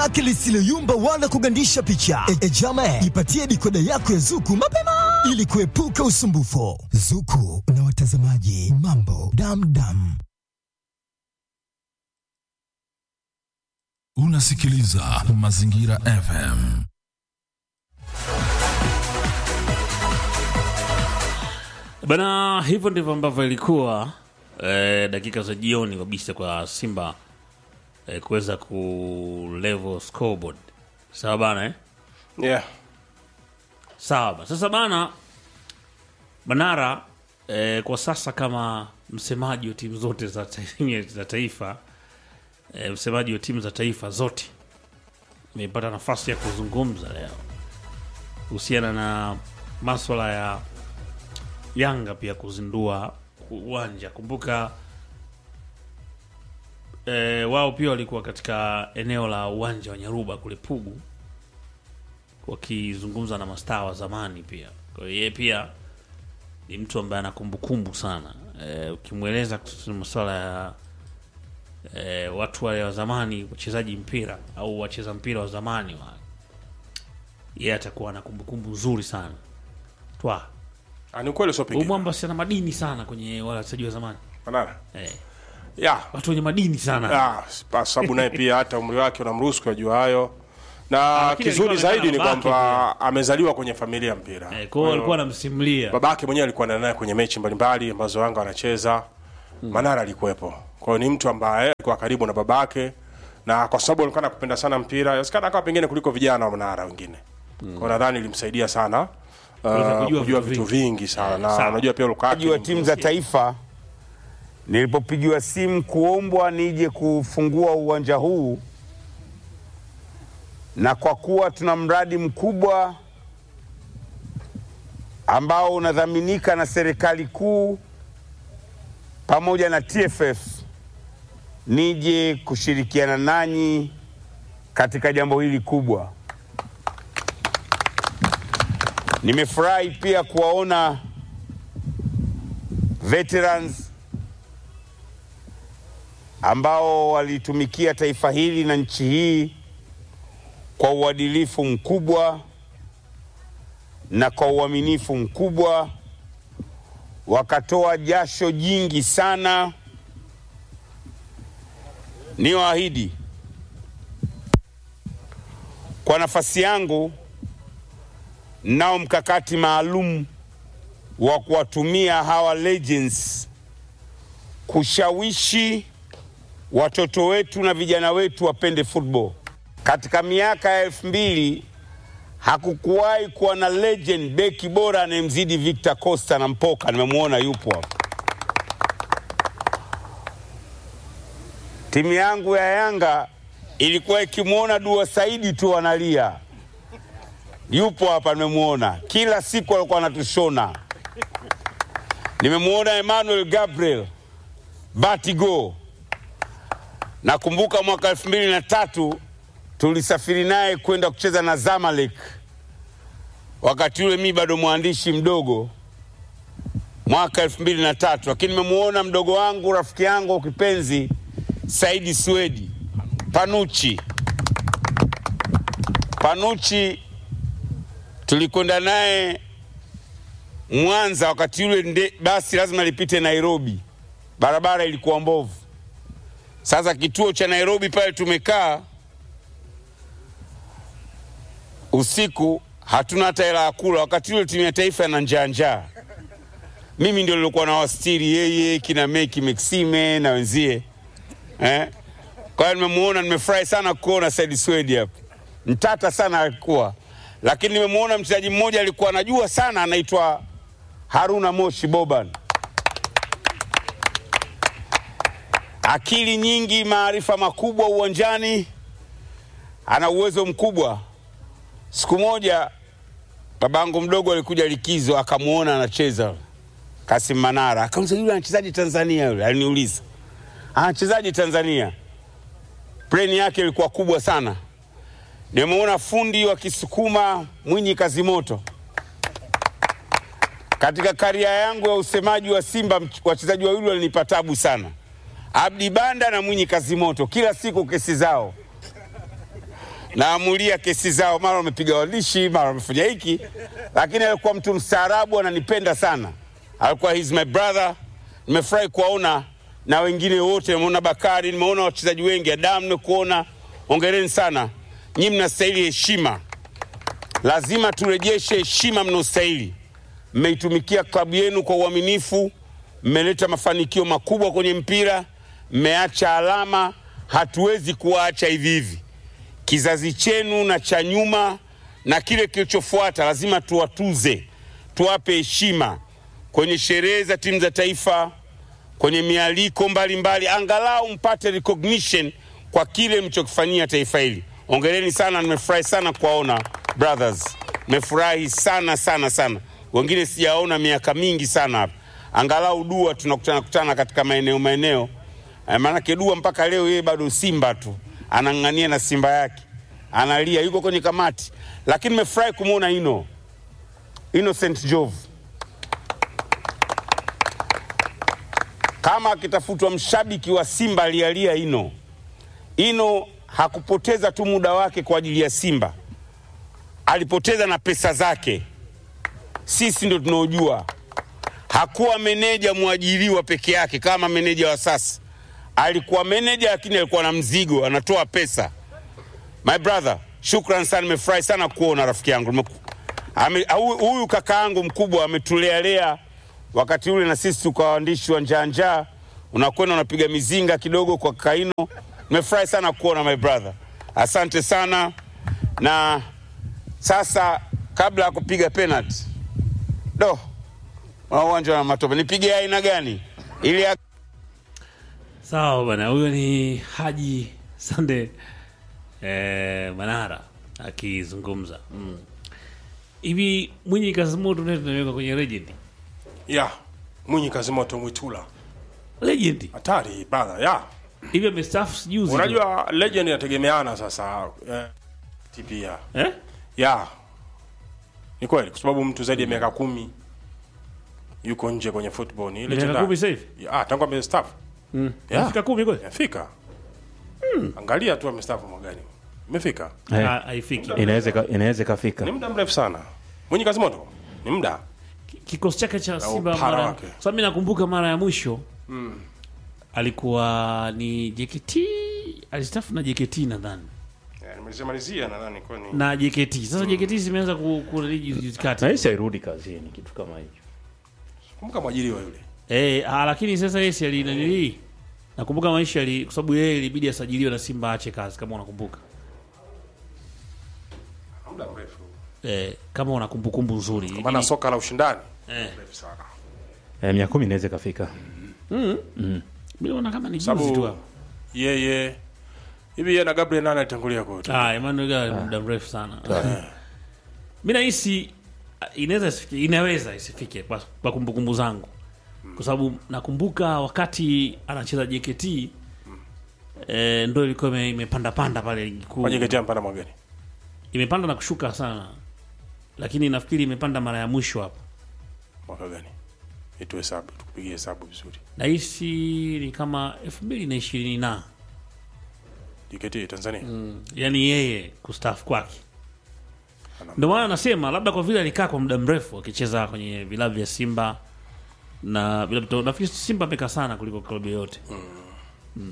lake lisiloyumba wala kugandisha picha. E, e jama, ipatie dikoda yako ya Zuku mapema ili kuepuka usumbufu. Zuku na watazamaji, mambo damdam. Unasikiliza Mazingira FM. Bana, hivyo ndivyo ambavyo ilikuwa eh, dakika za jioni kabisa kwa Simba eh, kuweza ku level scoreboard. Sawa bana eh? Yeah. Sawa bana. Sasa bana Manara eh, kwa sasa kama msemaji wa timu zote za, ta za taifa eh, msemaji wa timu za taifa zote nimepata nafasi ya kuzungumza leo kuhusiana na maswala ya Yanga pia kuzindua uwanja. Kumbuka e, wao pia walikuwa katika eneo la uwanja wa Nyaruba kule Pugu wakizungumza na mastaa wa zamani pia. Kwa hiyo yeye pia ni mtu ambaye ana kumbukumbu sana e, ukimweleza kuhusu masuala ya e, watu wale wa zamani, wachezaji mpira au wacheza mpira wa zamani wa yeye atakuwa na kumbukumbu nzuri sana twa Ah, ni ukweli Huyu usiopingika. mwamba si ana madini sana kwenye wale wachezaji wa zamani Manara. eh, Yeah. watu wenye madini sana Ah, kwa sababu naye pia hata umri wake unamruhusu kujua hayo. Na lakini kizuri alikuwa zaidi ni anaonekana kwamba amezaliwa kwenye familia ya mpira. eh, kwa hiyo alikuwa anamsimulia babake mwenyewe alikuwa anaenda naye kwenye mechi mbalimbali ambazo Yanga wanacheza. Manara alikuwepo. Kwa hiyo ni mtu ambaye alikuwa karibu na babake na kwa sababu alikuwa anapenda sana mpira, yasikana akawa pengine kuliko vijana wa Manara wengine. Kwa hiyo nadhani ilimsaidia sana uh, Kuweza kujua, kujua vitu, vitu vingi sana na sawa. unajua pia Lukaku mchezaji wa timu za taifa, nilipopigiwa simu kuombwa nije kufungua uwanja huu, na kwa kuwa tuna mradi mkubwa ambao unadhaminika na serikali kuu pamoja na TFF, nije kushirikiana nanyi katika jambo hili kubwa. Nimefurahi pia kuwaona veterans ambao walitumikia taifa hili na nchi hii kwa uadilifu mkubwa na kwa uaminifu mkubwa, wakatoa jasho jingi sana. Niwaahidi kwa nafasi yangu, nao mkakati maalum wa kuwatumia hawa legends kushawishi watoto wetu na vijana wetu wapende football. Katika miaka ya elfu mbili hakukuwahi kuwa na legend beki bora anayemzidi Victor Costa na Mpoka, nimemwona yupo hapa. Timu yangu ya Yanga ilikuwa ikimwona Dua Saidi tu analia, yupo hapa, nimemwona kila siku alikuwa anatushona. Nimemwona Emmanuel Gabriel Batigo. Nakumbuka mwaka elfu mbili na tatu tulisafiri naye kwenda kucheza na Zamalek, wakati ule mi bado mwandishi mdogo, mwaka elfu mbili na tatu. Lakini nimemwona mdogo wangu rafiki yangu kipenzi Saidi Swedi Panuchi. Panuchi tulikwenda naye Mwanza wakati ule nde, basi lazima lipite Nairobi, barabara ilikuwa mbovu. Sasa kituo cha Nairobi pale tumekaa usiku, hatuna hata hela ya kula. Wakati ule timu ya taifa na njaa njaa, mimi ndio nilikuwa na wastiri yeye, kina Meki Maxime na wenzie eh? Kwa hiyo nimemuona, nimefurahi sana kuona Said Swedi hapa, mtata sana alikuwa, lakini nimemuona mchezaji mmoja alikuwa anajua sana, anaitwa Haruna Moshi Boban. Akili nyingi, maarifa makubwa uwanjani, ana uwezo mkubwa. Siku moja babangu mdogo alikuja likizo, akamwona anacheza Kasim Manara, akauliza yule anachezaji Tanzania? Yule aliniuliza anachezaji Tanzania. Pleni yake ilikuwa kubwa sana. Nimeona fundi wa Kisukuma Mwinyi Kazimoto katika karia yangu ya usemaji wa Simba, mch- wachezaji wawili walinipa tabu sana, Abdi Banda na Mwinyi Kazimoto, kila siku kesi zao. naamulia kesi zao, mara wamepiga walishi, mara wamefanya hiki, lakini alikuwa mtu mstaarabu, ananipenda sana, alikuwa he's my brother. Nimefurahi kuwaona na wengine wote, nimeona Bakari, nimeona wachezaji wengi, Adamu nimekuona, ongereni sana, nyinyi mnastahili heshima, lazima turejeshe heshima mnaostahili. Mmeitumikia klabu yenu kwa uaminifu, mmeleta mafanikio makubwa kwenye mpira, mmeacha alama, hatuwezi kuwaacha hivi hivi kizazi chenu na cha nyuma na kile kilichofuata lazima tuwatuze, tuwape heshima kwenye sherehe za timu za taifa, kwenye mialiko mbalimbali, angalau mpate recognition kwa kile mlichokifanyia taifa hili. Ongereni sana, nimefurahi sana kuwaona brothers, nimefurahi sana sana sana. Wengine sijaona miaka mingi sana hapa, angalau dua tunakutana kutana katika maeneo maeneo Eh, maanake dua mpaka leo yeye bado Simba tu anang'ania na Simba yake analia, yuko kwenye kamati, lakini nimefurahi kumwona Ino Innocent Jove kama akitafutwa mshabiki wa Simba alialia Ino. Ino hakupoteza tu muda wake kwa ajili ya Simba, alipoteza na pesa zake. Sisi ndo tunaojua hakuwa meneja mwajiriwa peke yake kama meneja wa sasa. Alikuwa meneja lakini alikuwa na mzigo, anatoa pesa. My brother, shukran sana, nimefurahi sana kuona rafiki yangu. Nimeku- ame- huyu- Huyu kaka yangu mkubwa ametulealea wakati ule, na sisi tukawa waandishi wa njaa njaa, unakwenda unapiga mizinga kidogo kwa kaino. Nimefurahi sana kuona my brother, asante sana. Na sasa kabla ya kupiga penalty, do na uwanja wa matope, nipige aina gani ili ya Sawa bana, huyo ni Haji Sande eh, Manara akizungumza Mm. hivi. Mwinyi Kazimoto naye tunaweka kwenye legend, ya Mwinyi Kazimoto Mwitula, legend hatari brother ya hivi, amestaafu juzi tu. unajua legend inategemeana sasa eh, pia eh? ya ni kweli, kwa sababu mtu zaidi ya miaka kumi yuko nje kwenye football ni ile miaka tenda- kumi sasa hivi Ya, ah, tangu amestaafu Ya. Amefika kumi kweli? Imefika. Angalia tu amestaafu mwagani. Imefika. Eh, Ha- haifiki. inaweza ika- inaweza ikafika Ni muda mrefu sana. Mwinyi Kazimoto ni muda. Kikosi chake cha Simba upara mara, wake. sababu mimi nakumbuka mara ya mwisho alikuwa ni JKT, alistaafu na JKT nadhani Eh, Nimalizia nadhani kwa ni na JKT. Sasa JKT zimeanza ku ku- juzi kati. na hisi hairudi kazini kitu kama hicho kumbuka mwajiriwa yule. Eh, ah, lakini sasa yeye si alinanili. Nakumbuka maisha ali kwa sababu yeye ilibidi asajiliwe na Simba aache kazi kama unakumbuka. Muda mrefu. Eh, kama una kumbukumbu nzuri. Kwa maana soka la ushindani eh, mrefu sana. eh, miaka kumi inaweza ikafika mimi naona kama ni juzi Sababu- tu hapo. Yeye hivi yeye na Gabriel nani alitangulia kwa Ah, Emmanuel Gari muda mrefu sana. Mimi nahisi ah, inaweza isifike, inaweza isifike kwa, kwa kumbukumbu zangu. Kwa sababu nakumbuka wakati anacheza JKT eh, ndo ilikuwa ime- imepanda panda pale ligi kuu. Kwenye kete mpana mwagani. Imepanda na kushuka sana. Lakini nafikiri imepanda mara ya mwisho hapo. Mwaka gani? Itu hesabu, tukupigie hesabu vizuri. Nahisi ni kama elfu mbili na ishirini na JKT Tanzania. yani yeye kustaafu kwake. Ndio maana nasema labda kwa vile alikaa kwa muda mrefu akicheza kwenye vilabu vya Simba na vilabu to- nafikiri Simba amekaa sana kuliko klabu yoyote. Mm.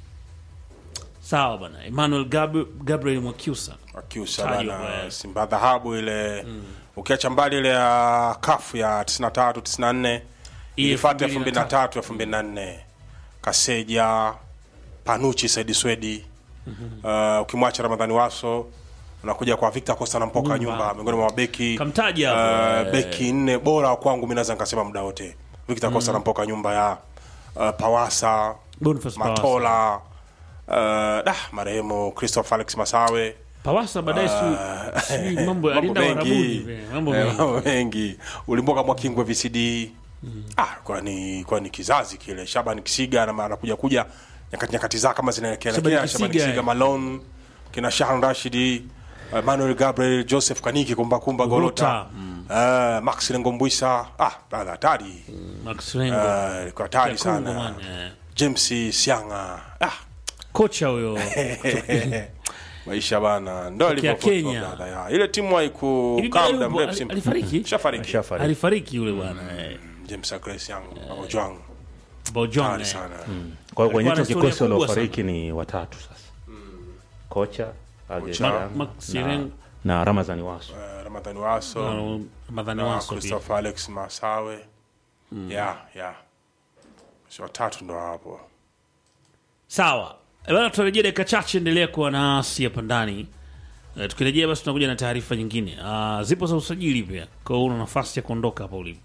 Sawa bana, Emmanuel Gab Gabriel Mwakyusa Akiusa Tajwa, bana eh. Simba dhahabu ile ukiacha mbali ile ya kafu ya 93 94 ilifuata 2003 2004 Kaseja Panuchi Saidi Swedi uh, ukimwacha Ramadhani Waso unakuja kwa Victor Costa na Mpoka Nyumba. nyumba miongoni mwa mabeki Kamtaja hapo, uh, eh. beki nne bora kwangu mimi naweza nikasema muda wote Victor Costa na Mpoka nyumba ya uh, Pawasa Boniface Pawasa. Matola uh, dah marehemu Christopher Alex Masawe Pawasa baadaye si si mambo alienda Warabuni vile, mambo Eh, mengi. mambo mengi ulimboka mwakingwe VCD ah, kwa ni kwa ni kizazi kile Shaban Kisiga na anakuja kuja nyakati nyakati zake kama zinaelekea Shaban elekea Shaban Kisiga, Kisiga eh. Malone kina Shahan Rashidi uh, Manuel Gabriel Joseph Kaniki kumba kumba Golota uh, Max Lengombwisa ah brother hatari Max Rengo. uh, kwa hatari Ya Kongo, sana man, eh. James Sianga ah Kocha huyo maisha bana ndo Tokea alivyo Kenya. football brother, ya. ile timu Hivi haikukaa bado muda yupo? mrefu Ali- simple. alifariki? shafariki Shafariki. alifariki yule bwana eh, James Grace yangu Ojwang Bojang, kali eh. sana Kwa hiyo kwenye Alikuwa na hicho historia kikosi kubwa waliofariki ni watatu sasa. Kocha Agejang Max Sireng. na, na Ramazani Waso. Eh, Ramadhani Waso Uh, Ramadhani na Waso pia. Christopher Alex Masawe ya ya si watatu ndo hapo sawa Eh, bana tutarejea dakika chache endelea kuwa nasi hapa ndani Eh, tukirejea basi tunakuja na taarifa nyingine Ah, zipo za usajili pia kwa hiyo una nafasi ya kuondoka hapa ulipo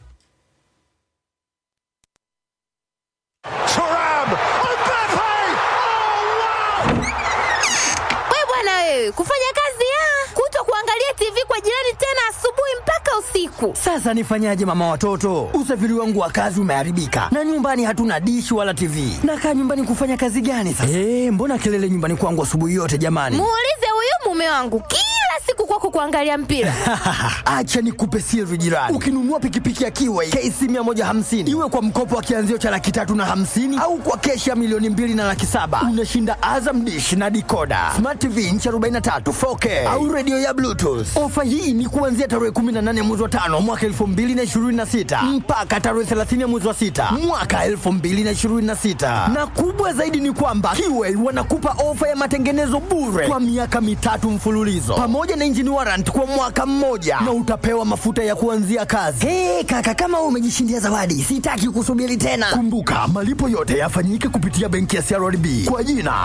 We bwana wewe, kufanya kazi ya kuto kuangalia TV kwa jirani tena asubuhi mpaka usiku. Sasa nifanyaje mama watoto? Usafiri wangu wa kazi umeharibika na nyumbani hatuna dishi wala TV. Nakaa nyumbani kufanya kazi gani sasa? Eh, mbona kelele nyumbani kwangu asubuhi yote jamani? Muulize huyu mume wangu kila siku kwako kuangalia mpira. Acha nikupe siri jirani. Ukinunua pikipiki ya Kiway KC 150 iwe kwa mkopo wa kianzio cha laki tatu na hamsini au kwa keshi ya milioni mbili na laki saba unashinda Azam dish na dikoda, smart TV inchi 43 4K au redio ya Bluetooth. Ofa hii ni kuanzia tarehe 18 mwezi wa tano mwaka 2026 mpaka tarehe 30 mwezi wa sita mwaka 2026, na kubwa zaidi ni kwamba Kiway wanakupa ofa ya matengenezo bure kwa miaka mitatu mfululizo pamoja na engine warrant kwa mwaka mmoja na utapewa mafuta ya kuanzia kazi. Hey, kaka kama wewe umejishindia zawadi, sitaki kusubiri tena. Kumbuka malipo yote yafanyike kupitia benki ya CRDB kwa jina